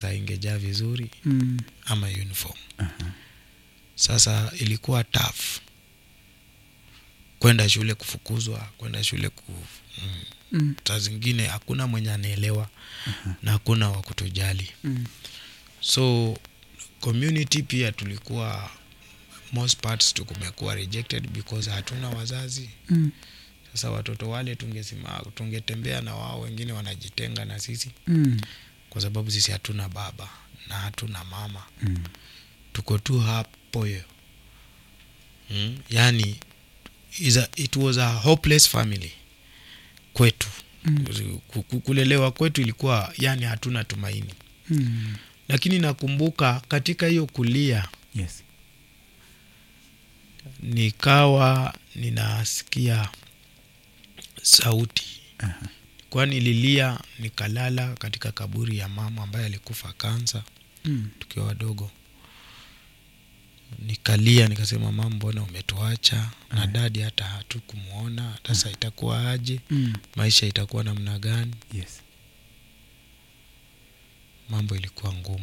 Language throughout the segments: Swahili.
pesa ingejaa vizuri Mm. ama uniform sasa ilikuwa tough kwenda shule kufukuzwa kwenda shule ku mm, Mm. saa zingine hakuna mwenye anaelewa na hakuna wa kutujali Mm. so community pia tulikuwa most parts tukumekuwa rejected because hatuna wazazi Mm. sasa watoto wale tungesima tungetembea na wao wengine wanajitenga na sisi Mm. kwa sababu sisi hatuna baba na hatuna mama Mm. tuko tu hapo hiyo mm? yani is a, it was a hopeless family kwetu Mm. Ku- ku- kulelewa kwetu ilikuwa yani hatuna tumaini Mm. lakini nakumbuka katika hiyo kulia Yes. nikawa ninasikia sauti Aha. kwani nililia nikalala katika kaburi ya mama ambaye alikufa kansa Mm. tukiwa wadogo nikalia nikasema mama mbona umetuacha na dadi hata hatukumwona sasa itakuwa aje Mm. maisha itakuwa namna gani Yes. mambo ilikuwa ngumu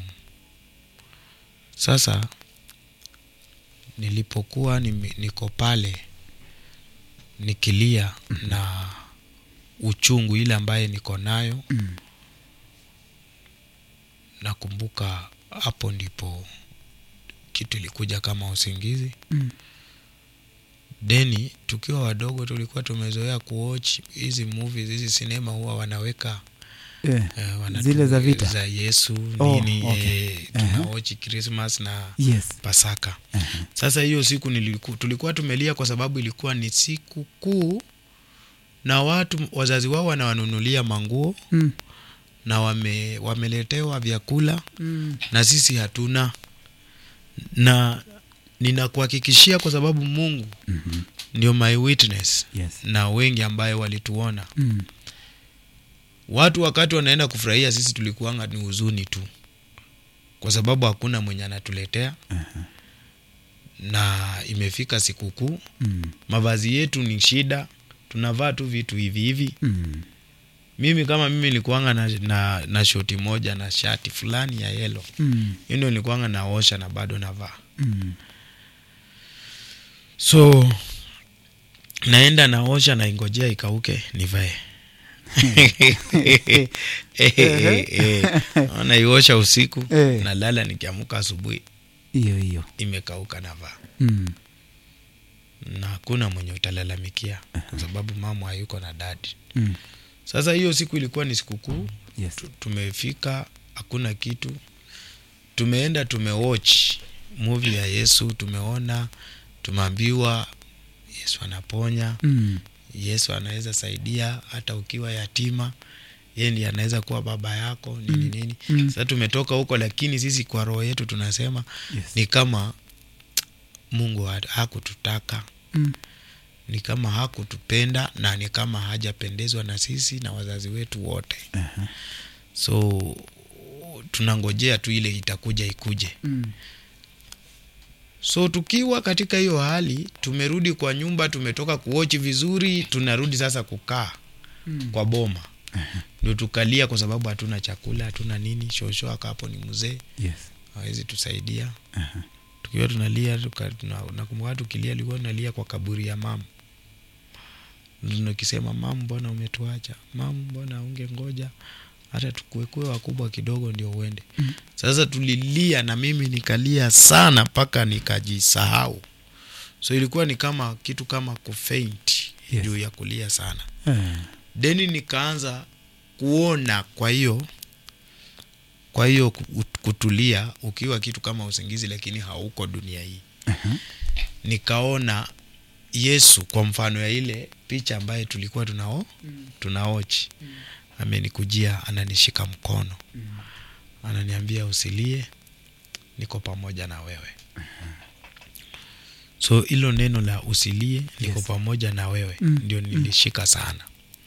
sasa nilipokuwa nime- niko pale nikilia na uchungu ile ambaye niko nayo Mm. nakumbuka hapo ndipo kitu ilikuja kama usingizi Mm. deni tukiwa wadogo tulikuwa tumezoea kuwatch hizi movies hizi sinema huwa wanaweka Eh. eh, wanatu- Zile za vita? za yesu Oh, nini okay. eh, Aha. tunawatch christmas na Yes. pasaka Aha. sasa hiyo siku niliku, tulikuwa tumelia kwa sababu ilikuwa ni siku kuu na watu wazazi wao wanawanunulia manguo Mm. na wame, wameletewa vyakula Mm. na sisi hatuna na ninakuhakikishia kwa sababu mungu Mhm. ndio my witness Yes. na wengi ambaye walituona Mm. watu wakati wanaenda kufurahia sisi tulikuanga ni huzuni tu kwa sababu hakuna mwenye anatuletea Aha. na imefika sikukuu Mm. mavazi yetu ni shida tunavaa tu vitu hivi hivi Mm. mimi kama mimi nilikuanga na, na, na shoti moja na shati fulani ya yelo Mm. hiyo ndio nilikuanga naosha na bado navaa Mm. so naenda naosha naingojea ikauke nivae naiosha usiku Eh. nalala nikiamuka asubuhi Hiyo hiyo. imekauka navaa Mm. na hakuna mwenye utalalamikia kwa sababu mama hayuko na dadi Mm. sasa hiyo siku ilikuwa ni sikukuu Yes. tu- tumefika hakuna kitu tumeenda tumewatch movie ya yesu tumeona tumeambiwa yesu anaponya Mm. yesu anaweza saidia hata ukiwa yatima yeye ndiye anaweza kuwa baba yako nini Mm. nini Mm. sasa tumetoka huko lakini sisi kwa roho yetu tunasema Yes. ni kama mungu ha- hakututaka Mm. ni kama hakutupenda na ni kama hajapendezwa na sisi na wazazi wetu wote Aha. so tunangojea tu ile itakuja ikuje Mm. so tukiwa katika hiyo hali tumerudi kwa nyumba tumetoka kuochi vizuri tunarudi sasa kukaa Mm. kwa boma ndio tukalia kwa sababu hatuna chakula hatuna nini shosho akapo ni mzee Yes. hawezi tusaidia Aha. tukiwa tunalia tuka, tuna, nakumbuka tukilia tulikuwa tunalia kwa kaburi ya mama nikisema mama mbona umetuacha mama mbona unge ngoja hata tukuekue wakubwa kidogo ndio uende Mm. sasa tulilia na mimi nikalia sana mpaka nikajisahau so ilikuwa ni kama kitu kama kufaint Yes. juu ya kulia sana Ah. deni nikaanza kuona kwa hiyo kwa hiyo ku- kutulia ukiwa kitu kama usingizi lakini hauko dunia hii Aha. nikaona yesu kwa mfano ya ile picha ambaye tulikuwa tunao tunaochi amenikujia ananishika mkono ananiambia usilie niko pamoja na wewe so hilo neno la usilie niko Yes. pamoja na wewe Mm, ndio nilishika sana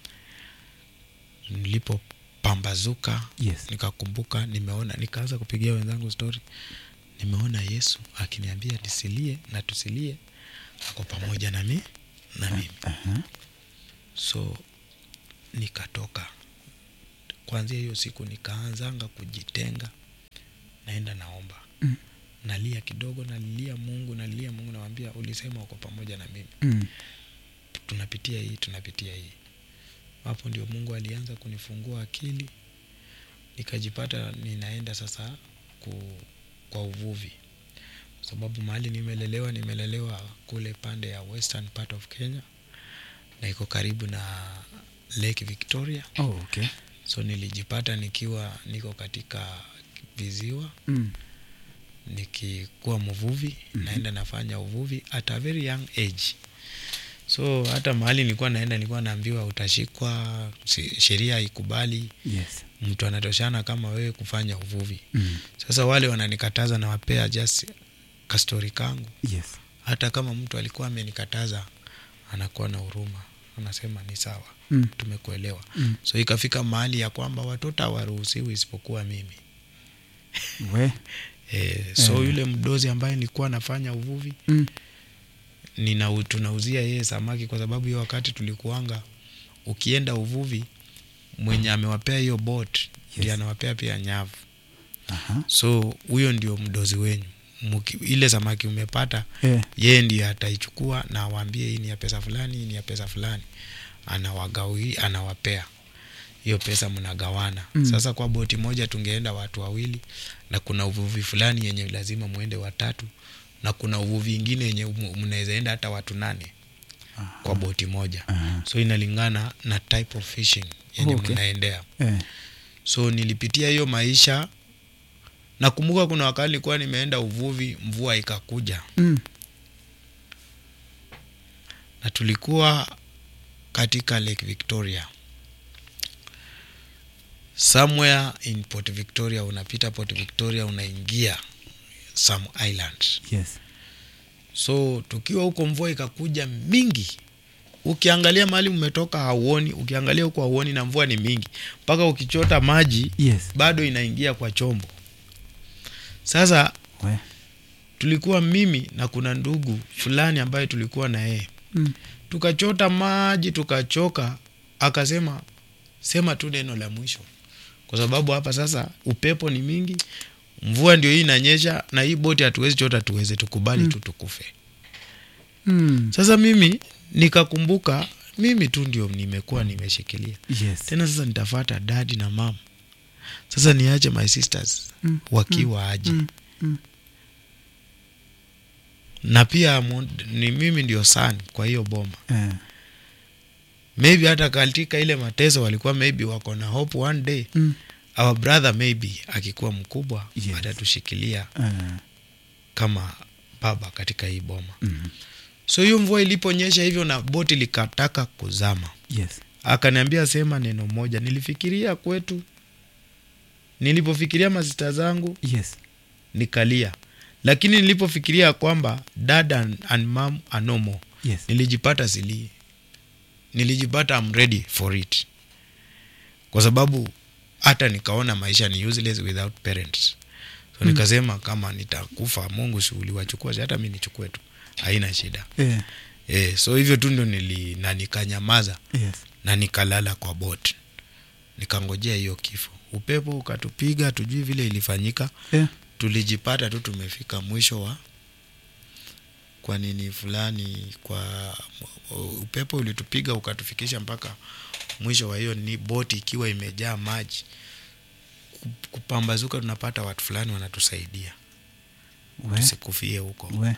nilipopambazuka Yes. nikakumbuka nimeona nikaanza kupigia wenzangu story nimeona yesu akiniambia nisilie na tusilie ako pamoja na mi na mimi Aha. so nikatoka kwanzia hiyo siku nikaanzanga kujitenga naenda naomba Mm. nalia kidogo nalilia mungu nalilia mungu nawambia ulisema uko pamoja na mimi Mm. tunapitia hii tunapitia hii hapo ndio mungu alianza kunifungua akili nikajipata ninaenda sasa ku, kwa uvuvi kwa sababu mahali nimelelewa nimelelewa kule pande ya western part of kenya na iko karibu na lake victoria Oh, okay. so nilijipata nikiwa niko katika viziwa Mm. nikikuwa mvuvi Mhm. naenda nafanya uvuvi at a very young age so hata mahali nilikuwa naenda nilikuwa naambiwa utashikwa si- sheria haikubali Yes. mtu anatoshana kama wewe kufanya uvuvi Mm. sasa wale wananikataza nawapea just kastori kangu Yes. hata kama mtu alikuwa amenikataza anakuwa na huruma anasema ni sawa Mm. tumekuelewa Mm. so ikafika mahali ya kwamba watoto hawaruhusiwi isipokuwa mimi We. e, so Eh. yule mdozi ambaye nilikuwa nafanya uvuvi Mm. nina tunauzia yeye samaki kwa sababu hiyo wakati tulikuanga ukienda uvuvi mwenye amewapea hiyo bot ndiye Yes. anawapea pia nyavu Aha. so huyo ndio mdozi wenyu Muki, ile samaki umepata Eh. yeye ndiye ataichukua na awaambie hii ni ya pesa fulani hii ni ya pesa fulani anawagawi anawapea hiyo pesa mnagawana Mm. sasa kwa boti moja tungeenda watu wawili na kuna uvuvi fulani yenye lazima mwende watatu na kuna uvuvi ingine yenye mu- mnaweza enda hata watu nane Aha. kwa boti moja Aha. so inalingana na type of fishing yenye Okay. mnaendea Eh. so nilipitia hiyo maisha nakumbuka kuna wakati nilikuwa nimeenda uvuvi mvua ikakuja Mm. na tulikuwa katika lake victoria somewhere in port victoria unapita port victoria unaingia some island Yes. so tukiwa huko mvua ikakuja mingi ukiangalia mahali umetoka hauoni ukiangalia huko hauoni na mvua ni mingi mpaka ukichota maji Yes. bado inaingia kwa chombo sasa We. tulikuwa mimi na kuna ndugu fulani ambaye tulikuwa na yeye Mm. tukachota maji tukachoka akasema sema tu neno la mwisho kwa sababu hapa sasa upepo ni mingi mvua ndio hii inanyesha na hii boti hatuwezi chota tuweze tukubali Mm. tu tukufe Mm. sasa mimi nikakumbuka mimi tu ndio nimekuwa nimeshikilia Yes. tena sasa nitafata dadi na mama sasa niache my sisters Mm. wakiwa aje Mm. Mm. na pia mo- ni mimi ndio san kwa hiyo boma Eh. maybe hata katika ile mateso walikuwa maybe wako na hope one day Mm. our brother maybe akikuwa mkubwa Yes. atatushikilia Eh. kama baba katika hii boma Mm. so hiyo mvua iliponyesha hivyo na boti likataka kuzama Yes. akaniambia sema neno moja nilifikiria kwetu nilipofikiria masista zangu Yes. nikalia lakini nilipofikiria kwamba dad and, and mam are no more Yes. nilijipata silii nilijipata I'm ready for it kwa sababu hata nikaona maisha ni useless without parents so Mm. nikasema kama nitakufa mungu si uliwachukua si hata mi nichukue tu haina shida Eh. e, so hivyo tu ndio nili na nikanyamaza Yes. na nikalala kwa bot nikangojea hiyo kifo upepo ukatupiga tujui vile ilifanyika Eh. tulijipata tu tumefika mwisho wa kwa nini fulani kwa upepo ulitupiga ukatufikisha mpaka mwisho wa hiyo ni boti ikiwa imejaa maji Ku- kupambazuka tunapata watu fulani wanatusaidia We. tusikufie huko We.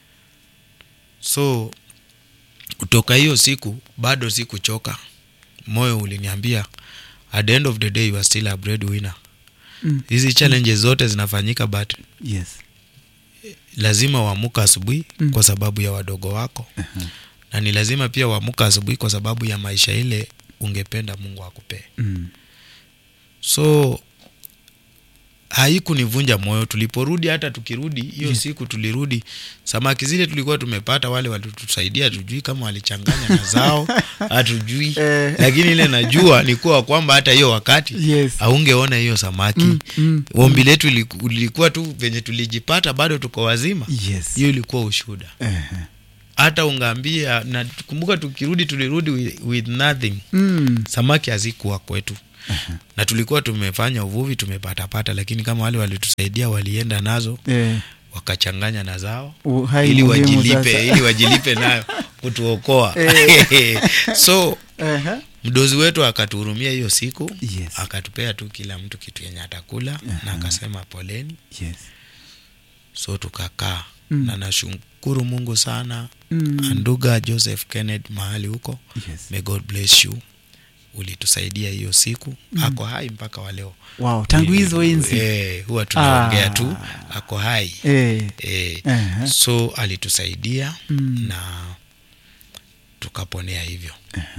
so kutoka hiyo siku bado sikuchoka moyo uliniambia at the end of the day you are still a breadwinner Mm. hizi challenges zote zinafanyika but Yes. lazima uamuka asubuhi Mm. kwa sababu ya wadogo wako Aha. na ni lazima pia uamuka asubuhi kwa sababu ya maisha ile ungependa mungu akupee Mm. so haikunivunja moyo tuliporudi hata tukirudi hiyo Yes. siku tulirudi samaki zile tulikuwa tumepata wale walitusaidia tujui kama walichanganya na zao hatujui Eh. lakini ile najua ni kuwa kwamba hata hiyo wakati Yes. haungeona hiyo samaki Mm. Mm. ombi letu iliku- ilikuwa tu venye tulijipata bado tuko wazima Yes. hiyo ilikuwa ushuda Eh. hata ungaambia na kumbuka tukirudi tulirudi with, with nothing Mm. samaki hazikuwa kwetu na tulikuwa tumefanya uvuvi tumepatapata lakini kama wale walitusaidia walienda nazo Eh, wakachanganya na zao uhai ili muhimu wajilipe sasa. ili wajilipe nayo kutuokoa so Aha. mdozi wetu akatuhurumia hiyo siku Yes. akatupea tu kila mtu kitu yenye atakula na akasema poleni Yes. so tukakaa Mm. na nashukuru mungu sana Mm. anduga joseph kenneth mahali huko Yes. may god bless you ulitusaidia hiyo siku ako hai mpaka waleo Wow, tangu hizo enzi. eh, huwa tunaongea Ah. tu ako hai Eh. eh, Aha. so alitusaidia Mm. na tukaponea hivyo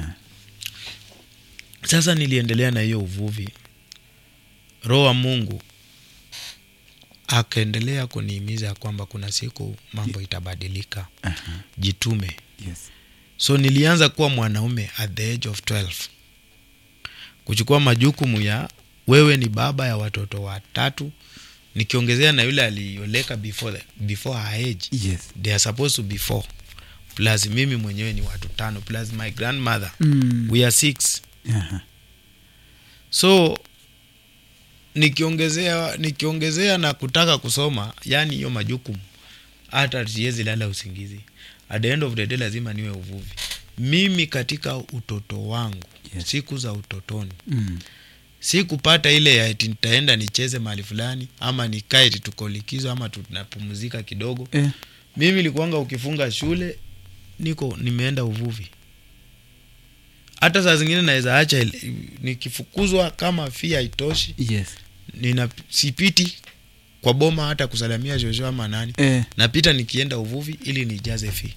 sasa niliendelea na hiyo uvuvi roho wa mungu akaendelea kunihimiza kwamba kuna siku mambo itabadilika Aha. jitume Yes. so nilianza kuwa mwanaume at the age of 12 kuchukua majukumu ya wewe ni baba ya watoto watatu nikiongezea na yule alioleka before, before her age Yes. they are supposed to be four plus mimi mwenyewe ni watu tano plus my grandmother Mm. we are six Aha. so nikiongezea nikiongezea na kutaka kusoma yani hiyo majukumu hata siwezi lala usingizi at the end of the day lazima niwe uvuvi mimi katika utoto wangu Yes. siku za utotoni Mm. sikupata ile ya eti nitaenda nicheze mahali fulani ama nikae eti tuko likizo ama tunapumzika kidogo Eh. mimi likuanga ukifunga shule niko nimeenda uvuvi hata saa zingine naweza acha ile- nikifukuzwa kama fia haitoshi Yes. nina sipiti kwa boma hata kusalamia shosho ama nani Eh. napita nikienda uvuvi ili nijaze fi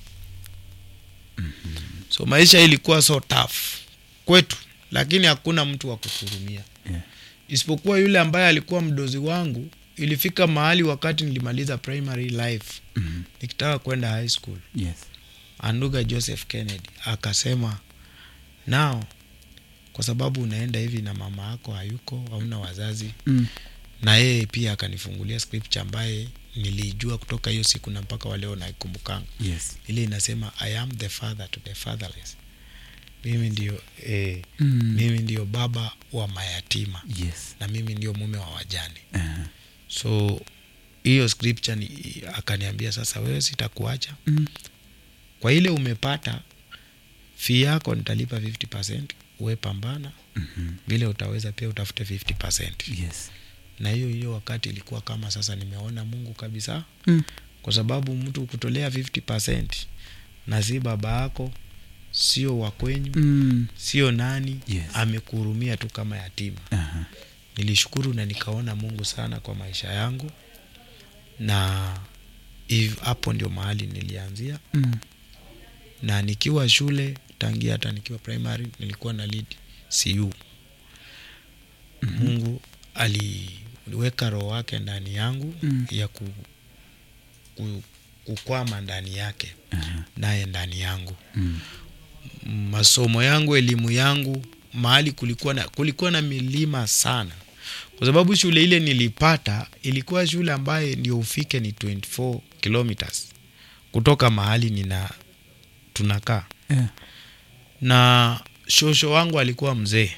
so maisha ilikuwa so tough kwetu lakini hakuna mtu wa kuhurumia Yeah. isipokuwa yule ambaye alikuwa mdozi wangu ilifika mahali wakati nilimaliza primary life Mhm. nikitaka kwenda high school Yes. anduga joseph kennedy akasema nao kwa sababu unaenda hivi na mama yako hayuko hauna wazazi Mm. na yeye pia akanifungulia scripture ambaye nilijua kutoka hiyo siku na mpaka waleo naikumbukanga Yes. ile inasema i am the father to the fatherless mimi ndio eh, Mm. mimi ndio baba wa mayatima Yes. na mimi ndio mume wa wajane Aha. so hiyo scripture ni, akaniambia sasa wewe sitakuacha Mm. kwa ile umepata fee yako nitalipa 50 uwe pambana Mhm. vile utaweza pia utafute 50 Yes. na hiyo hiyo wakati ilikuwa kama sasa nimeona mungu kabisa Mm. kwa sababu mtu kutolea 50 na si baba yako sio wakwenyu Mm. sio nani Yes. amekuhurumia tu kama yatima Aha. nilishukuru na nikaona mungu sana kwa maisha yangu na hiv- hapo ndio mahali nilianzia Mm. na nikiwa shule tangia hata nikiwa primary nilikuwa na lead cu mm-hmm. mungu aliweka roho wake ndani yangu Mm. ya ku, ku, kukwama ndani yake Aha. naye ndani yangu Mm. masomo yangu elimu yangu mahali kulikuwa na, kulikuwa na milima sana kwa sababu shule ile nilipata ilikuwa shule ambaye ndio ufike ni 24 kilometers kutoka mahali nina tunakaa Yeah. na shosho wangu alikuwa mzee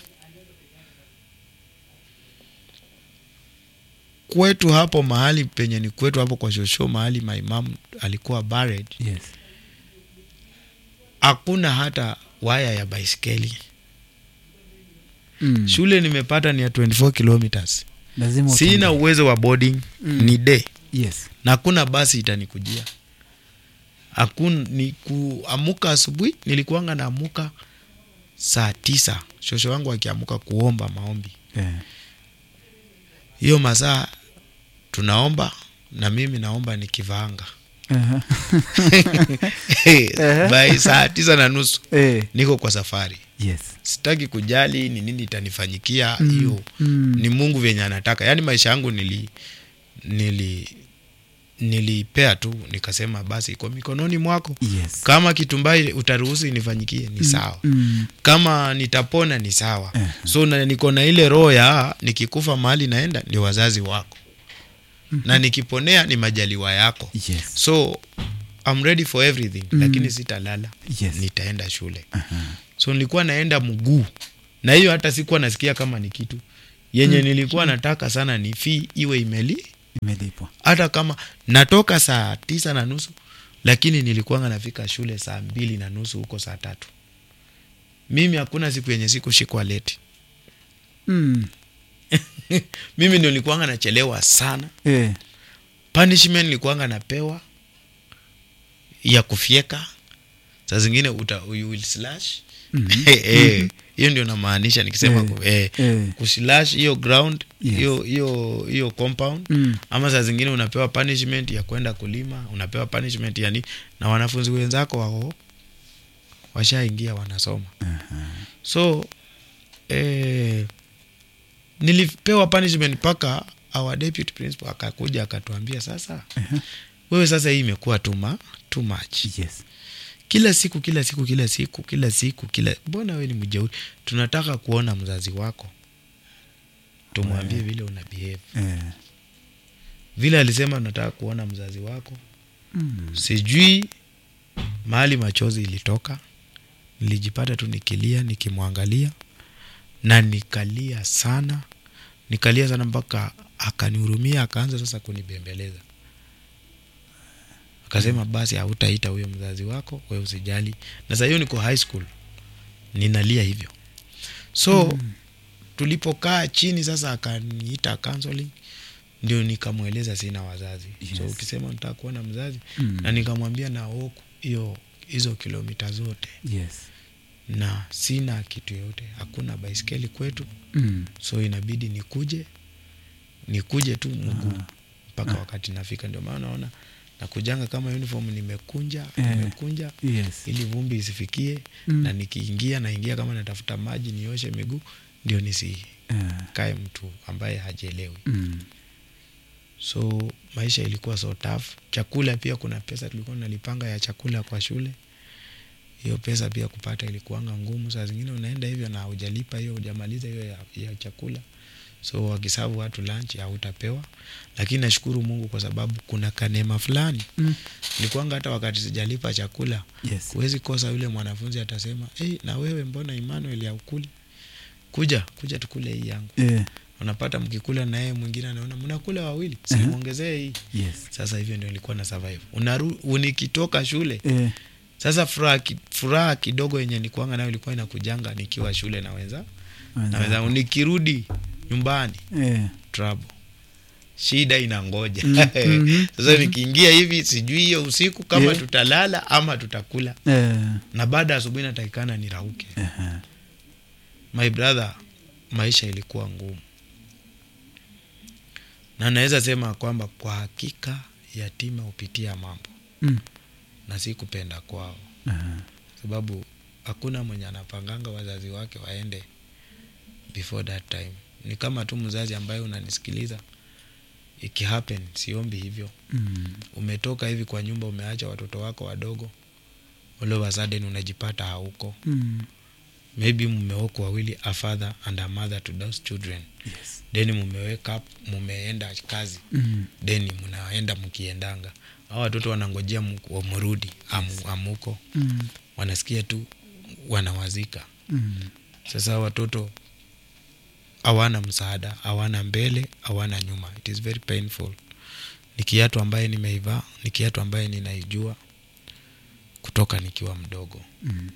kwetu hapo mahali penye ni kwetu hapo kwa shosho mahali maimamu alikuwa buried Yes. hakuna hata waya ya baiskeli Mm. shule nimepata ni ya 24 kilometers Lazima sina utembee. uwezo wa boarding Mm. ni day Yes. na hakuna basi itanikujia hakuna ni kuamuka asubuhi nilikuanga naamuka saa tisa shosho wangu akiamuka kuomba maombi Yeah. hiyo masaa tunaomba na mimi naomba nikivaanga Aha. by saa tisa na nusu Eh. niko kwa safari Yes. sitaki kujali ni nini itanifanyikia Mm. hiyo Mm. ni mungu vyenye anataka yaani maisha yangu nili nili nilipea tu nikasema basi iko mikononi mwako Yes. kama kitumbai utaruhusu inifanyikie ni sawa Mm. kama nitapona ni sawa Eh. so na, niko na ile roho ya nikikufa mahali naenda ni wazazi wako na nikiponea ni majaliwa yako Yes. so I'm ready for everything Mm. lakini sitalala Yes. nitaenda shule Aha. so nilikuwa naenda mguu na hiyo hata sikuwa nasikia kama ni kitu yenye Mm. nilikuwa nataka sana ni fee iwe imeli imelipwa hata kama natoka saa tisa na nusu lakini nilikuwanga nafika shule saa mbili na nusu huko saa tatu mimi hakuna siku yenye sikushikwa leti mm. mimi ndio nilikuwanga nachelewa sana eh. punishment nilikuwanga napewa ya kufyeka saa zingine uta, you will slash Mhm. Eh, eh, hiyo ndio namaanisha nikisema Eh, ku- eh, eh. kuslash hiyo ground Yes. hiyo hiyo hiyo compound Mm. ama saa zingine unapewa punishment ya kwenda kulima unapewa punishment ya ni na wanafunzi wenzako wao washaingia wanasoma so eh, nilipewa punishment mpaka our deputy principal akakuja akatuambia sasa wewe sasa hii imekuwa too, ma, too much yes kila siku kila siku kila siku kila siku kila mbona we ni mjeuri tunataka kuona mzazi wako tumwambie vile una behave eh. vile alisema nataka kuona mzazi wako mm. sijui mahali machozi ilitoka nilijipata tu nikilia nikimwangalia na nikalia sana nikalia sana mpaka akanihurumia akaanza sasa kunibembeleza akasema basi hautaita huyo mzazi wako we usijali na saa hiyo niko high school ninalia hivyo so mm. tulipokaa chini sasa akaniita counseling ndio nikamweleza sina wazazi yes. so Yes. ukisema nataka kuona mzazi Mm. na nikamwambia na walk hiyo hizo kilomita zote yes na sina kitu yoyote hakuna baiskeli kwetu mm. so inabidi nikuje nikuje tu mguu mpaka wakati nafika ndio maana naona nakujanga kama uniform nimekunja Eh. nimekunja yes ili vumbi isifikie Mm. na nikiingia naingia kama natafuta maji nioshe miguu ndio nisikae eh. mtu ambaye hajielewi mm. so maisha ilikuwa so tough chakula pia kuna pesa tulikuwa nalipanga ya chakula kwa shule hiyo pesa pia kupata ilikuanga ngumu saa zingine unaenda hivyo na hujalipa hiyo hujamaliza hiyo ya, ya chakula so wakisabu watu lunch hautapewa lakini nashukuru mungu kwa sababu kuna kanema fulani Mm. nilikuanga hata wakati sijalipa chakula yes huwezi kosa yule mwanafunzi atasema hey, na wewe mbona emmanuel ya ukuli kuja kuja tukule hii yangu eh. unapata mkikula na yeye mwingine anaona mnakula wawili Aha. simwongezee hii yes sasa hivyo ndio nilikuwa na survive unaru nikitoka shule eh. sasa furaha ki, furaha kidogo yenye nikuanga nayo ilikuwa inakujanga nikiwa shule na wenza na wenzangu nikirudi nyumbani eh. trouble shida inangoja Mm, mhm, sasa nikiingia hivi sijui hiyo usiku kama Yeah. tutalala ama tutakula eh. na baada ya asubuhi natakikana nirauke Aha. my brother maisha ilikuwa ngumu na naweza sema kwamba kwa hakika yatima hupitia mambo Mm. na si kupenda kwao Aha. sababu hakuna mwenye anapanganga wazazi wake waende before that time ni kama tu mzazi ambaye unanisikiliza ikihappen siombi hivyo Mm. umetoka hivi kwa nyumba umeacha watoto wako wadogo all of a sudden unajipata hauko Mm. maybe mmeoko wawili a father and a mother to those children yes then mumewake up mumeenda kazi mm. then mnaenda mkiendanga au watoto wanangojea mu- mrudi amu, amuko Mm. wanasikia tu wanawazika Mm. sasa watoto hawana msaada hawana mbele hawana nyuma it is very painful ni kiatu ambaye nimeivaa ni kiatu ambaye ninaijua kutoka nikiwa mdogo Mm.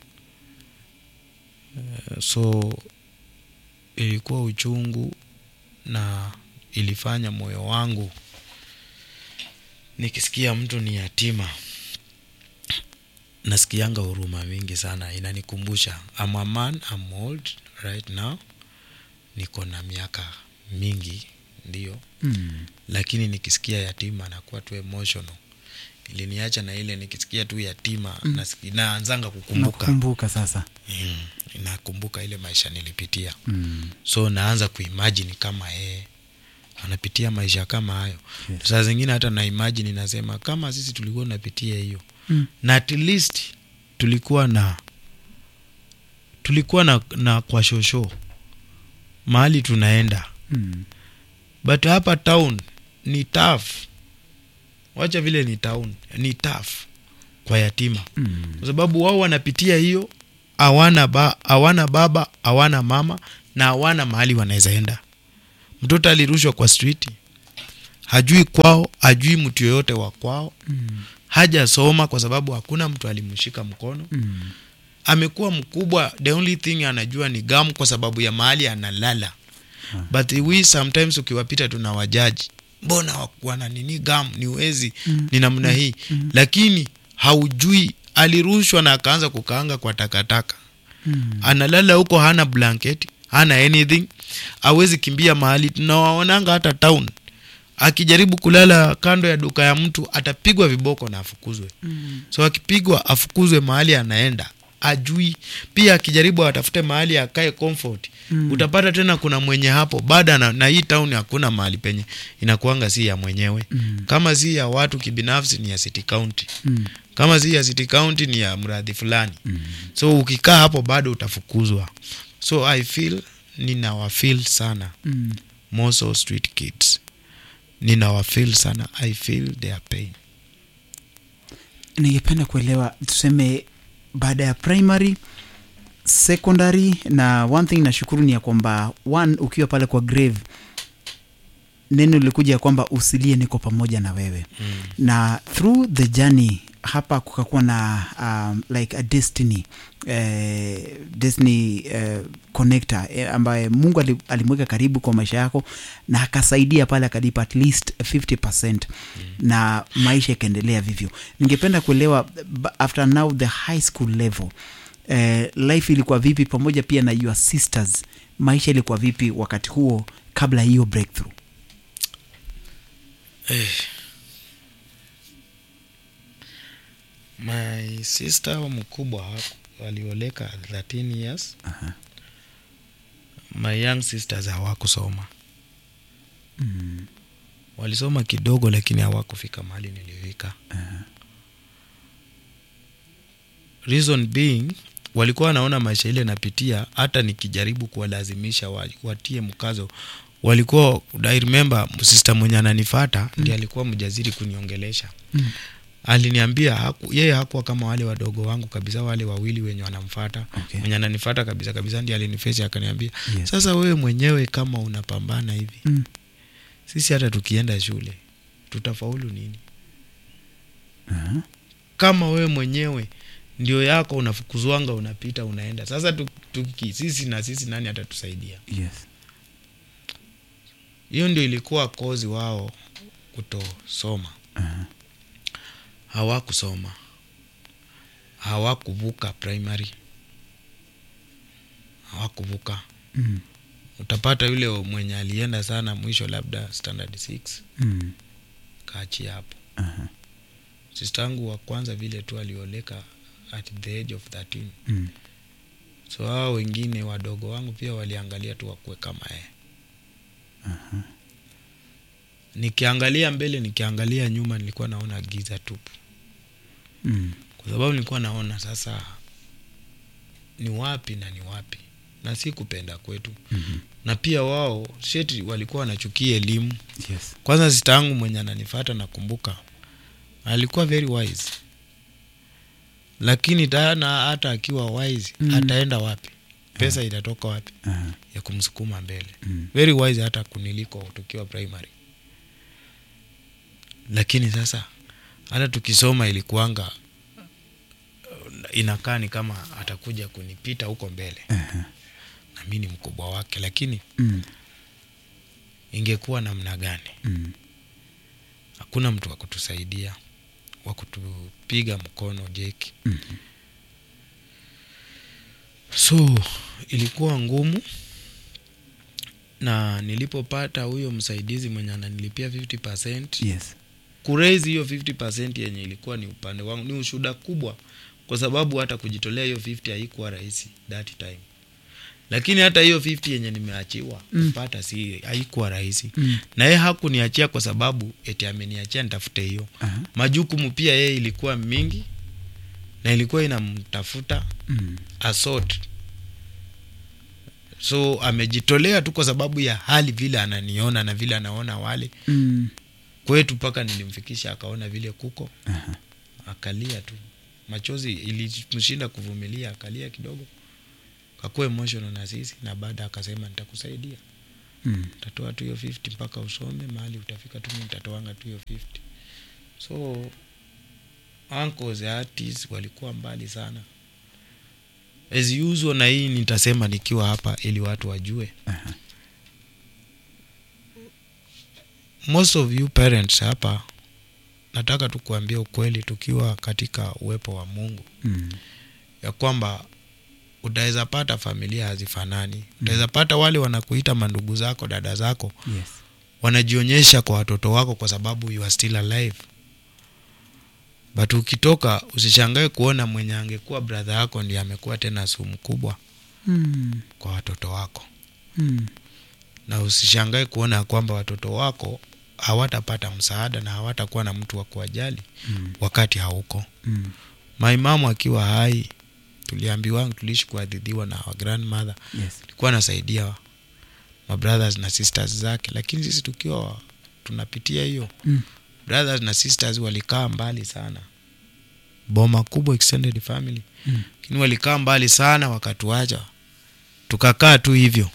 Eh, so ilikuwa uchungu na ilifanya moyo wangu nikisikia mtu ni yatima nasikianga huruma mingi sana inanikumbusha I'm a man I'm old right now niko na miaka mingi ndio Mm. lakini nikisikia yatima nakuwa tu emotional iliniacha na ile nikisikia tu yatima Mm. nasiki- naanzanga kukumbuka nakumbuka sasa mm, nakumbuka ile maisha nilipitia mm. so naanza kuimajini kama yeye anapitia maisha kama hayo Yes. saa zingine hata na imajini nasema kama sisi tulikuwa tunapitia hiyo Mm. na at least tulikuwa na tulikuwa na, na kwa shosho mahali tunaenda Mm. but hapa town ni tough wacha vile ni town ni tough kwa yatima Mm. kwa sababu wao wanapitia hiyo hawana ba, hawana baba hawana mama na hawana mahali wanaweza enda mtoto alirushwa kwa street hajui kwao hajui mtu yoyote wa kwao Mm. hajasoma kwa sababu hakuna mtu alimshika mkono Mm. amekuwa mkubwa the only thing anajua ni gamu kwa sababu ya mahali analala but we sometimes ukiwapita tuna wajaji mbona wa- wana nini gamu ni wezi Mm. ni namna hii lakini haujui alirushwa na akaanza kukaanga kwa takataka Mm. analala huko hana blanket hana anything awezi kimbia mahali tunawaonanga hata town akijaribu kulala kando ya duka ya mtu atapigwa viboko na afukuzwe Mm. so akipigwa afukuzwe mahali anaenda ajui pia akijaribu atafute mahali akae comfort Mm. utapata tena kuna mwenye hapo baada na, na hii town hakuna mahali penye inakuanga si ya mwenyewe Mm. kama si ya watu kibinafsi ni ya city county Mm. kama si ya city county ni ya mradhi fulani Mm. so ukikaa hapo bado utafukuzwa so i feel ninawafeel sana Mm. moso street kids ninawafeel sana i feel their pain ningependa kuelewa tuseme baada ya primary secondary na one thing nashukuru ni ya kwamba one ukiwa pale kwa grave neno lilikuja ya kwamba usilie niko pamoja na wewe mm. na through the journey hapa kukakuwa na um, like a destiny eh, destiny eh, connector eh, ambaye mungu ali- alimweka karibu kwa maisha yako na akasaidia pale akalipa at least 50 mm. na maisha ikaendelea vivyo ningependa kuelewa ba- after now the high school level eh, life ilikuwa vipi pamoja pia na your sisters maisha ilikuwa vipi wakati huo kabla ya hiyo breakthrough my sister wa mkubwa haku- alioleka 13 years Aha. my young sisters hawakusoma mm. walisoma kidogo lakini hawakufika mahali nilifika reason being walikuwa wanaona maisha ile napitia hata nikijaribu kuwalazimisha wa- watie mkazo walikuwa I remember sister mwenye ananifata mm. ndi alikuwa mjaziri kuniongelesha Mm. aliniambia haku, yeye hakuwa kama wale wadogo wangu kabisa wale wawili wenye wanamfata Okay. mwenye ananifata kabisa kabisa ndi alinifesi akaniambia Yes. sasa wewe mwenyewe kama unapambana hivi Mm. sisi hata tukienda shule tutafaulu nini Aha. kama wewe mwenyewe ndio yako unafukuzwanga unapita unaenda sasa tu- tuki sisi na sisi nani atatusaidia yes hiyo ndio ilikuwa kozi wao kutosoma Aha. hawakusoma hawakuvuka primary hawakuvuka Mm. utapata yule mwenye alienda sana mwisho labda standard 6 Mm. kaachia hapo Aha. sistangu wa kwanza vile tu alioleka at the age of 13 Mm. so hao wengine wadogo wangu pia waliangalia tu wakue kama yeye nikiangalia mbele nikiangalia nyuma nilikuwa naona giza tupu Mm. kwa sababu nilikuwa naona sasa ni wapi na ni wapi na si kupenda kwetu Mhm. na pia wao sheti walikuwa wanachukia elimu yes kwanza sitangu mwenye ananifata nakumbuka alikuwa very wise lakini tana hata akiwa wise Mm. ataenda wapi pesa itatoka wapi Aha. ya kumsukuma mbele Mm. very wise hata kuniliko tukiwa primary lakini sasa hata tukisoma ilikuanga uh, inakaa ni kama atakuja kunipita huko mbele Aha. na mi ni mkubwa wake lakini Mm. ingekuwa namna gani Mm. hakuna mtu wa kutusaidia wa kutupiga mkono jeki Mhm. so ilikuwa ngumu na nilipopata huyo msaidizi mwenye ananilipia 50 yes kuraise hiyo 50 yenye ilikuwa ni upande wangu ni ushuda kubwa kwa sababu hata kujitolea hiyo 50 haikuwa rahisi that time lakini hata hiyo 50 yenye nimeachiwa Mm. kupata si haikuwa rahisi Mm. na yeye hakuniachia kwa sababu eti ameniachia nitafute hiyo Aha. majukumu pia yeye ilikuwa mingi na ilikuwa inamtafuta Mm. asort so amejitolea tu kwa sababu ya hali vile ananiona na vile anaona wale Mm. kwetu mpaka nilimfikisha akaona vile kuko Aha. akalia tu machozi ilimshinda kuvumilia akalia kidogo kakuwa emotional na sisi na baada akasema nitakusaidia Mm. utatoa tu hiyo 50 mpaka usome mahali utafika tu mimi nitatoanga tu hiyo 50 so uncles aunties walikuwa mbali sana as usual na hii nitasema nikiwa hapa ili watu wajue Aha. most of you parents hapa nataka tu kuambia ukweli tukiwa katika uwepo wa mungu Mm. ya kwamba utaweza pata familia hazifanani utaweza pata wale wanakuita mandugu zako dada zako Yes. wanajionyesha kwa watoto wako kwa sababu you are still alive but ukitoka usishangae kuona mwenye angekuwa brother yako ndiye amekuwa tena sumu kubwa Mm. kwa watoto wako Mm. na usishangae kuona ya kwamba watoto wako hawatapata msaada na hawatakuwa na mtu wa kuwajali Mm. wakati hauko Mm. maimamu akiwa hai tuliambiwa tuliishi kuadhidhiwa na our grandmother Yes. alikuwa anasaidia mabrothers na sisters zake lakini sisi tukiwa tunapitia hiyo Mm. brothers na sisters walikaa mbali sana boma kubwa extended family Mm. lakini walikaa mbali sana wakatuacha tukakaa tu hivyo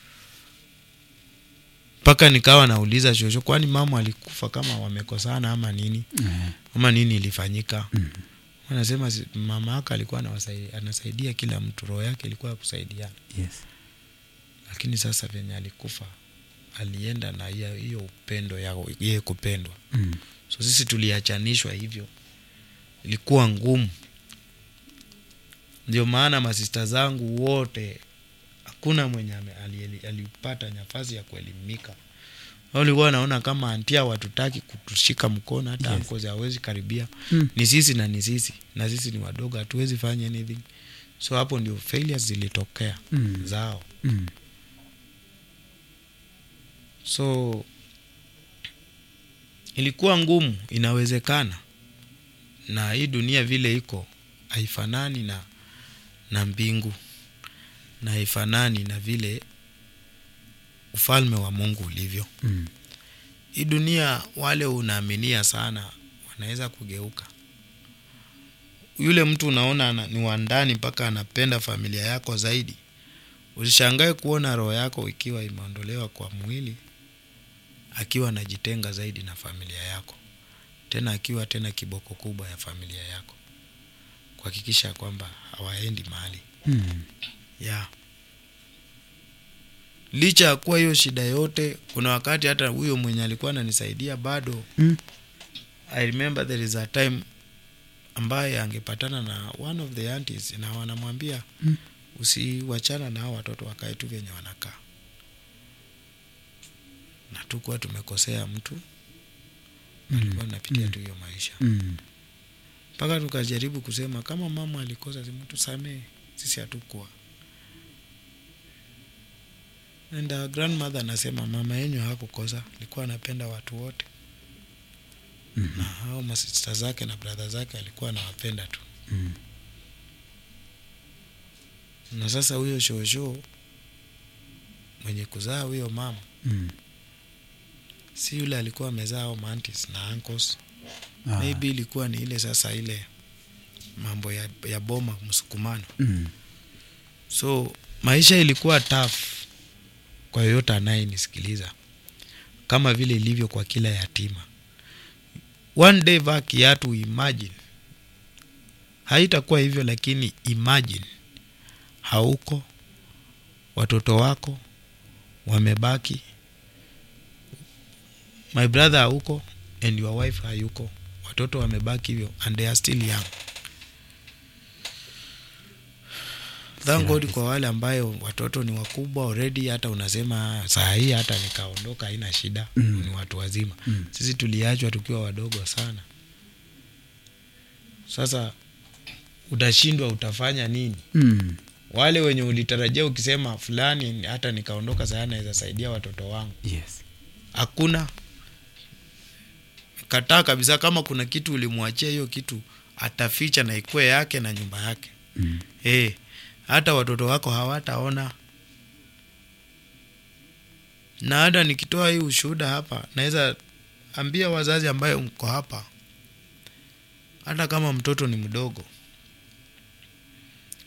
mpaka nikawa nauliza shosho kwani mama alikufa kama wamekosana ama nini Eh. ama nini ilifanyika Mm. anasema si- mama yake alikuwa anawasai- anasaidia kila mtu roho yake ilikuwa ya kusaidiana Yes. lakini sasa venye alikufa alienda na hiyo hiyo upendo ya yeye kupendwa Mm. so sisi tuliachanishwa hivyo ilikuwa ngumu ndio maana masista zangu wote hakuna mwenye ame- ali- alipata nafasi ya kuelimika Wao walikuwa wanaona kama antia watutaki kutushika mkono hata Yes. yes. hawezi karibia Mm. ni sisi na ni sisi na sisi ni wadogo hatuwezi fanya anything so hapo ndio failures zilitokea Mm. zao Mm. so ilikuwa ngumu inawezekana na hii dunia vile iko haifanani na na mbingu na haifanani na vile ufalme wa mungu ulivyo Mm. hii dunia wale unaaminia sana wanaweza kugeuka yule mtu unaona ana- ni wa ndani mpaka anapenda familia yako zaidi usishangae kuona roho yako ikiwa imeondolewa kwa mwili akiwa anajitenga zaidi na familia yako tena akiwa tena kiboko kubwa ya familia yako kuhakikisha kwamba hawaendi mahali Mm. yeah. licha ya kuwa hiyo shida yote kuna wakati hata huyo mwenye alikuwa ananisaidia bado Mm. i remember there is a time ambaye angepatana na one of the aunties na wanamwambia Mm. usiwachana na hao watoto wakae tu venye wanakaa na tukuwa tumekosea mtu alikuwa napitia tu hiyo maisha Mm. mpaka tukajaribu kusema kama mama alikosa simu tusamee sisi hatukuwa and our grandmother anasema mama yenyu hakukosa alikuwa anapenda watu wote Mhm. na hao masista zake na bradha zake alikuwa anawapenda tu Mm. na sasa huyo shosho mwenye kuzaa huyo mama Mm. si yule alikuwa amezaa au mantis na ankles Ah. maybe ilikuwa ni ile sasa ile mambo ya, ya boma msukumano Mm. so maisha ilikuwa tough kwa yoyote anayenisikiliza kama vile ilivyo kwa kila yatima one day vaa kiatu imagine haitakuwa hivyo lakini imagine hauko watoto wako wamebaki my brother hauko and your wife hayuko watoto wamebaki hivyo and they are still young thank god kwa wale ambayo watoto ni wakubwa already hata unasema saa hii hata nikaondoka haina shida Mm. ni watu wazima Mm. sisi tuliachwa tukiwa wadogo sana sasa utashindwa utafanya nini Mm. wale wenye ulitarajia ukisema fulani hata nikaondoka saa naweza saidia watoto wangu Yes. hakuna kataa kabisa kama kuna kitu ulimwachia hiyo kitu ataficha na ikue yake na nyumba yake Mm. hey, hata watoto wako hawataona na hata nikitoa hii ushuhuda hapa naweza ambia wazazi ambayo mko hapa hata kama mtoto ni mdogo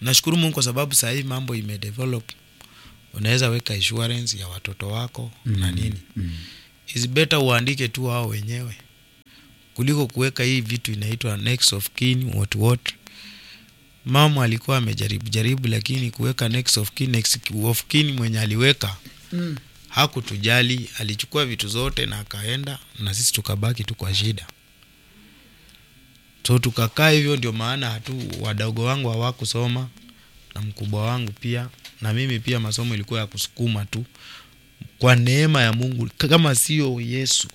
nashukuru mungu kwa sababu sahii mambo imedevelop unaweza weka insurance ya watoto wako mm. na nini Mm. is better uandike tu wao wenyewe kuliko kuweka hii vitu inaitwa next of kin what what mama alikuwa amejaribu jaribu lakini kuweka next of kin, next of kin mwenye aliweka Mm. hakutujali alichukua vitu zote na akaenda na sisi tukabaki tu kwa shida so tukakaa hivyo ndio maana hatu wadogo wangu hawakusoma na mkubwa wangu pia na mimi pia masomo ilikuwa ya kusukuma tu kwa neema ya mungu kama sio yesu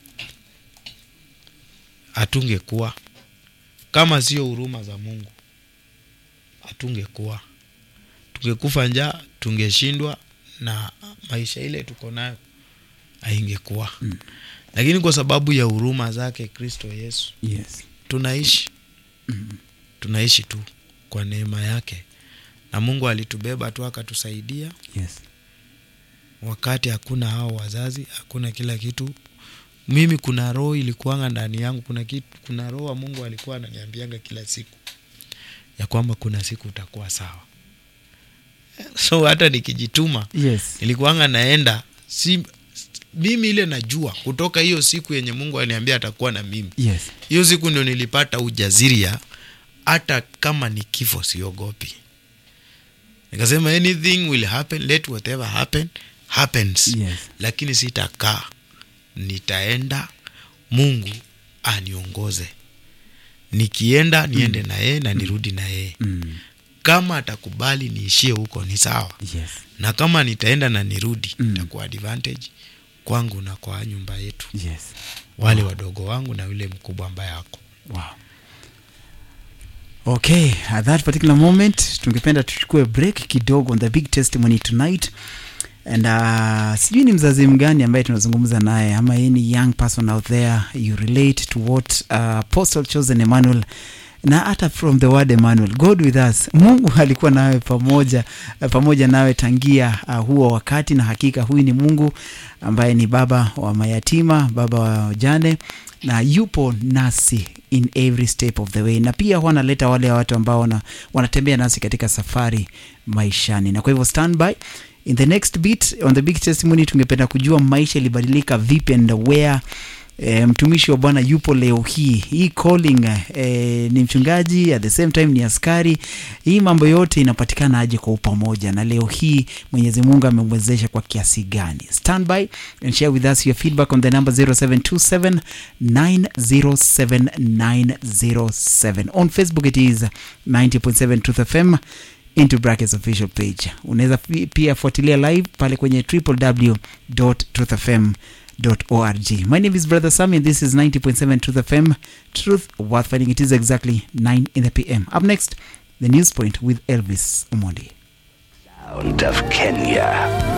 hatungekuwa kama sio huruma za mungu hatungekuwa tungekufa njaa tungeshindwa na maisha ile tuko nayo haingekuwa mm. lakini kwa sababu ya huruma zake kristo yesu Yes. tunaishi Mm. tunaishi tu kwa neema yake na mungu alitubeba tu akatusaidia Yes. wakati hakuna hao wazazi hakuna kila kitu mimi kuna roho ilikuanga ndani yangu kuna kitu, kuna roho wa mungu alikuwa ananiambianga kila siku ya kwamba kuna siku utakuwa sawa so hata nikijituma Yes. nilikuanga naenda si mimi ile najua kutoka hiyo siku yenye mungu aliniambia atakuwa na mimi Yes. hiyo siku ndio nilipata ujaziria hata kama ni kifo siogopi nikasema anything will happen let whatever happen happens Yes. lakini sitakaa nitaenda mungu aniongoze nikienda niende na yeye na nirudi na yeye Mm. kama atakubali niishie huko ni sawa Yes. na kama nitaenda na nirudi Mm. itakuwa advantage kwangu na kwa nyumba yetu Yes. wale wadogo wangu na yule mkubwa ambaye ako Wow. Okay, at that particular moment tungependa tuchukue break kidogo on the big testimony tonight and uh, sijui ni mzazi mgani ambaye tunazungumza naye ama any young person out there you relate to what uh, apostle chosen emmanuel na hata from the word emmanuel god with us mungu alikuwa nawe pamoja pamoja nawe tangia uh, huo wakati na hakika huyu ni mungu ambaye ni baba wa mayatima baba wa wajane na yupo nasi in every step of the way na pia huwa analeta wale watu ambao wana, wanatembea nasi katika safari maishani na kwa hivyo standby in the next bit on the big testimony tungependa kujua maisha ilibadilika vipi and where E, mtumishi wa bwana yupo leo hii hii calling e, ni mchungaji at the same time ni askari hii mambo yote inapatikana aje kwa upamoja na leo hii mwenyezi mungu amemwezesha kwa kiasi gani standby and share with us your feedback on the number 0727 907907 on facebook it is 90.7 truth fm into brackets official page unaweza pi- pia fuatilia live pale kwenye www.truthfm org my name is brother Sammy and this is 90.7 truth fm truth worth finding it is exactly 9 in the pm up next the news point with elvis omondi Sound of Kenya.